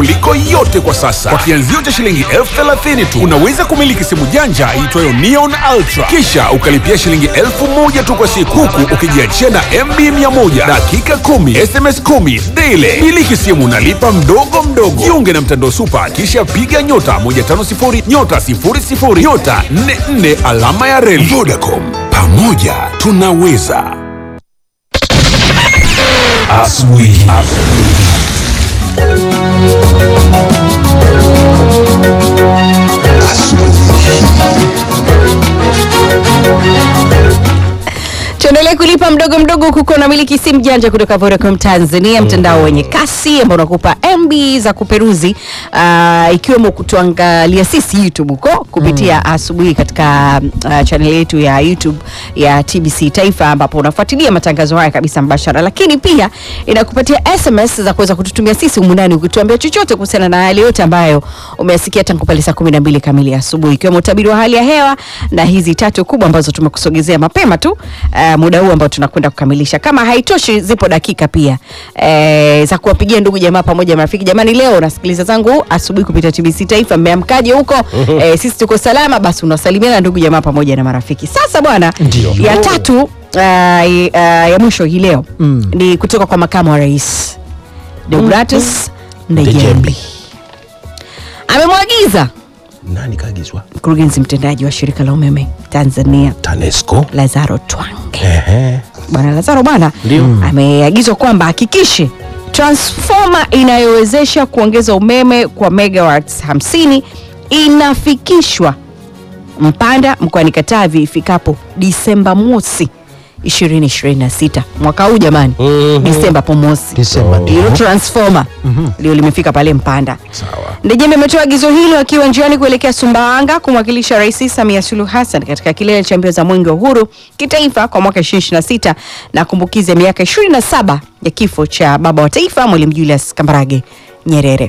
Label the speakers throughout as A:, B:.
A: kuliko yote kwa sasa. Kwa kianzio cha shilingi elfu thelathini tu unaweza kumiliki simu janja iitwayo Neon Ultra, kisha ukalipia shilingi elfu moja tu kwa siku, huku ukijiachia na MB 100 dakika 10 SMS 10 daily. Miliki simu nalipa mdogo mdogo. Jiunge na mtandao Super, kisha piga nyota 150 nyota 00 nyota 44 alama ya reli. Vodacom, pamoja tunaweza. Asubuhi.
B: tuendelee kulipa mdogo mdogo kuko na miliki simu janja kutoka Vodacom Tanzania, mtandao wenye kasi ambao unakupa MB za kuperuzi uh, ikiwemo kutuangalia sisi YouTube huko kupitia asubuhi katika uh, channel yetu ya YouTube ya TBC Taifa, ambapo unafuatilia matangazo haya kabisa mbashara, lakini pia inakupatia SMS za kuweza kututumia sisi humu ndani ukituambia chochote kuhusiana na yale yote ambayo umeyasikia tangu pale saa 12 kamili asubuhi, ikiwemo utabiri wa hali ya hewa na hizi tatu kubwa ambazo tumekusogezea mapema tu uh, muda huu ambao tunakwenda kukamilisha. Kama haitoshi, zipo dakika pia e, za kuwapigia ndugu jamaa pamoja na marafiki. Jamani, leo nasikiliza zangu asubuhi kupitia TBC Taifa, mmeamkaje huko? e, sisi tuko salama. Basi unasalimiana ndugu jamaa pamoja na marafiki. Sasa bwana, ya tatu uh, uh, ya mwisho hii leo mm. ni kutoka kwa makamu wa rais Deodatus Ndejembi amemwagiza
C: Nani kaagizwa?
B: mkurugenzi mtendaji wa shirika la umeme Tanzania
C: TANESCO.
B: Lazaro Twange
C: Ehe.
B: bwana Lazaro bwana ameagizwa kwamba hakikishe transfoma inayowezesha kuongeza umeme kwa megawatts 50 inafikishwa Mpanda mkoani Katavi ifikapo Disemba mosi 2026 mwaka huu jamani,
C: Mhm.
B: Disemba po mosi
C: Disemba ndio.
B: hilo transfoma ndio limefika pale Mpanda.
C: Sawa.
B: Ndejembe ametoa agizo hilo akiwa njiani kuelekea Sumbawanga kumwakilisha Rais Samia Suluhu Hassan katika kilele cha mbio za Mwenge wa Uhuru kitaifa kwa mwaka 2026 na kumbukizi ya miaka 27 ya kifo cha baba wa taifa Mwalimu Julius Kambarage Nyerere.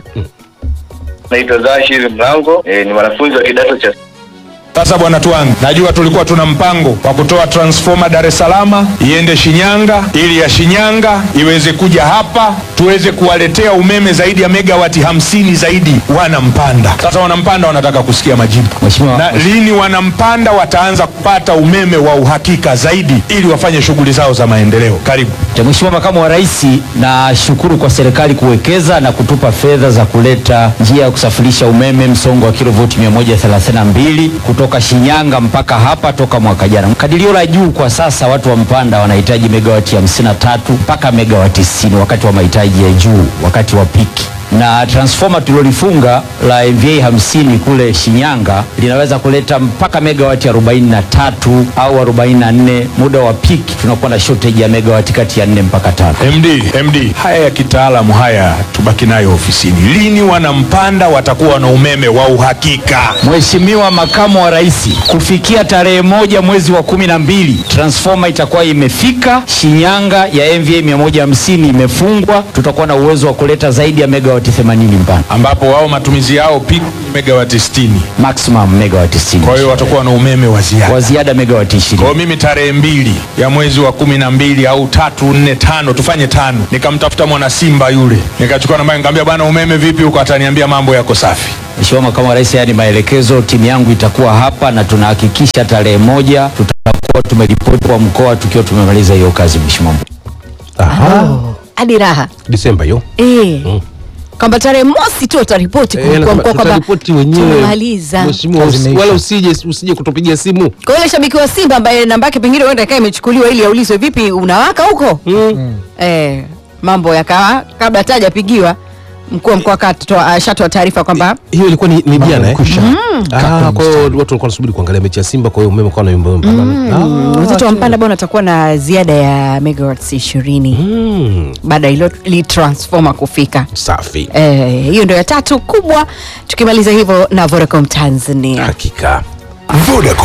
D: Naitwa Zashir Mlango e, ni mwanafunzi wa kidato cha
E: Sasa bwana Twangi, najua tulikuwa tuna mpango wa kutoa transformer Dar es Salaam iende Shinyanga, ili ya Shinyanga iweze kuja hapa tuweze kuwaletea umeme zaidi ya megawati hamsini zaidi wanampanda. Sasa wanampanda wanataka kusikia majibu
F: Mheshimiwa-
E: na lini wanampanda wataanza kupata umeme wa uhakika zaidi ili wafanye shughuli zao za maendeleo. Karibu.
F: Mheshimiwa Makamu wa Rais, nashukuru kwa serikali kuwekeza na kutupa fedha za kuleta njia ya kusafirisha umeme msongo wa kilovoti 132 kutoka Shinyanga mpaka hapa toka mwaka jana. Kadirio la juu kwa sasa watu wa Mpanda wanahitaji megawati 53 mpaka megawati 60 wakati wa mahitaji ya juu, wakati wa piki na transformer tulilolifunga la MVA 50 kule Shinyanga linaweza kuleta mpaka megawati 43 au 44. Muda wa peak tunakuwa na shortage ya megawati kati ya 4 mpaka 5.
E: MD, MD, haya ya kitaalamu haya tubaki nayo ofisini. Lini wanampanda watakuwa na umeme wa uhakika?
F: Mheshimiwa Makamu wa Rais, kufikia tarehe moja mwezi wa kumi na mbili transformer itakuwa imefika Shinyanga ya MVA 150 imefungwa, tutakuwa na uwezo wa kuleta zaidi ya megawati 80 Mpanda,
E: ambapo wao matumizi yao peak megawati 60.
F: maximum megawati 60
E: Kwa hiyo watakuwa na umeme wa ziada.
F: wa ziada megawati 20.
E: Kwa hiyo mimi tarehe mbili ya mwezi wa kumi na mbili au tatu nne tano tufanye tano, nikamtafuta mwana Simba yule, nikachukua namba, nikamwambia bwana, umeme vipi huko? Ataniambia mambo yako safi.
F: Mheshimiwa Makamu wa Rais, haya ni maelekezo. Timu yangu itakuwa hapa na tunahakikisha tarehe moja tutakuwa tumeripoti kwa mkoa tukiwa tumemaliza hiyo kazi, Mheshimiwa.
C: Aha.
B: Hadi raha
C: Disemba hiyo.
B: eh, kwamba tarehe mosi tu wataripoti
C: Eh,
B: kwa
C: nasema
B: mkoa kwamba
C: tutaripoti wenyewe.
B: tumemaliza.
C: Mheshimiwa, usi- wala usije usije kutupigia simu.
B: Kwa yule shabiki wa Simba ambaye namba yake pengine huenda ikawa imechukuliwa ili aulizwe vipi unawaka huko eh, mambo yakawa kabla hata hajapigiwa mkuu wa mkoa akatoa- ashatoa taarifa kwamba
C: Hiyo ilikuwa ni, ni jana eh?
F: Kusha.
C: Ah, kwa hiyo watu walikuwa wanasubiri kuangalia mechi ya Simba, kwa hiyo umeme kwa na yumba yumba.
B: wenzetu wa Mpanda bwana atakuwa na ziada ya megawatts ishirini
C: Mm,
B: baada ya ilo li transformer kufika.
C: safi.
B: Eh, hiyo ndio ya tatu kubwa. Tukimaliza hivyo na Vodacom Tanzania.
C: Hakika.
A: Vodacom.